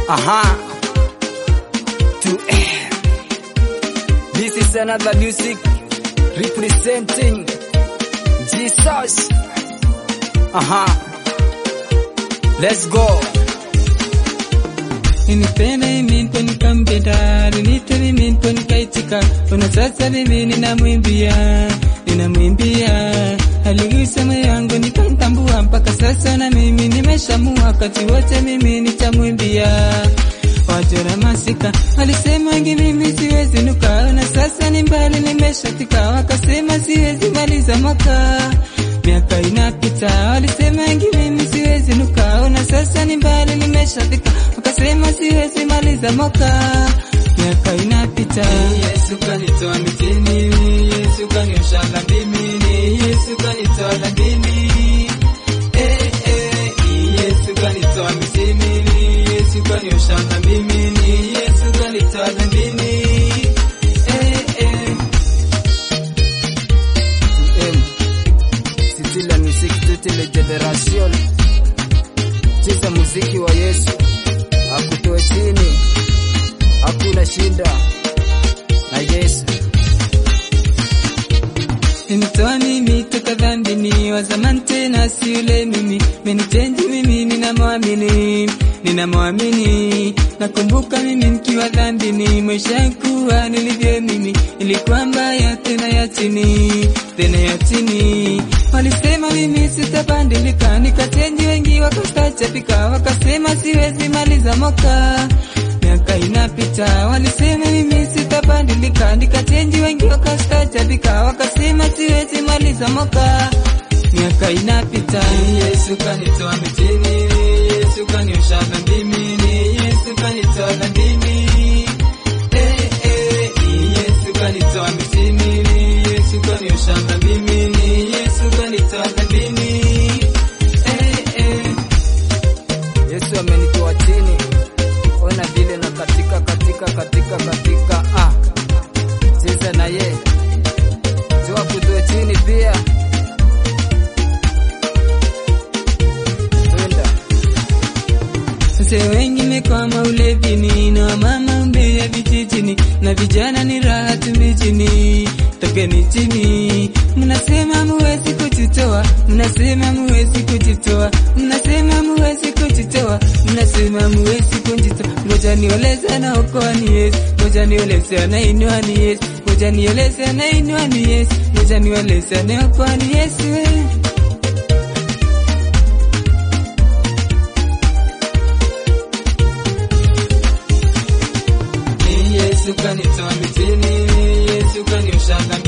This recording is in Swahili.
Aha. To air. This is another music representing Jesus. Aha. Let's go. Nilipenda mimi ndo nikampenda, aliniita mimi ndo nikaitika. Ona sasa mimi ninamwimbia, ninamwimbia. Aligusa moyo wangu nikamtambua, mpaka sasa na mimi nimeshamua, wakati wote mimi nitamwimbia. Wajora masika walisema wengi mimi siwezi nuka, na sasa ni mbali nimeshatika, wakasema siwezi maliza mwaka miaka inapita, walisema wengi mimi siwezi nuka, na sasa ni mbali nimeshafika, wakasema siwezi maliza mwaka miaka inapita. Yesu kanitoa mitini, Yesu kaniosha dhambini, Yesu kanitoa dhambini, eh eh, Yesu kanitoa mitini, Yesu kaniosha dhambini, Yesu kanitoa dhambini, eh eh. M. C'était la musique de toute la génération. Cheza muziki wa Yesu, akutoe chini, hakuna shinda na Yesu. Nimetoa mimi toka dhambini, wa zamani tena si yule mimi, menitenji mimi ninamwamini, ninamwamini. Nakumbuka mimi nikiwa dhambini, maisha kuwa nilivyo mimi, ilikuwa mbaya tena ya chini, tena ya chini. Walisema mimi sitabadilika, nikatenji wengi wakastachapika, wakasema siwezi maliza mwaka miaka inapita, walisema mimi sitabadilika, nikachenji wengi wakastajabika, wakasema siwezi maliza mwaka. Miaka inapita, Yesu kanitoa mitini, Yesu kaniosha dhambini, Yesu kanitoa dhambini, eh eh, Yesu kanitoa mitini, Yesu kaniosha dhambini, Yesu kanitoa dhambini, eh eh. Yesu amenitoa chini, ona vile na katika katika katika katika ah. Cheza na ye jua kutoa chini pia twenda Wazee wengi mekwama ulevini na wamama umbea vijijini na vijana ni raha tu mijini. Tokeni chini, mnasema muwezi kujitoa, mnasema muwezi kujitoa, mnasema muwezi kujitoa, mnasema muwezi kujitoa. Ngoja nioleze na okoa ni Yesu, ngoja nioleze na inua ni Yesu, ngoja nioleze na inua ni Yesu, ngoja nioleze na okoa ni Yesu. eh. Yesu kanitoa mitini, Yesu kaniosha dhambi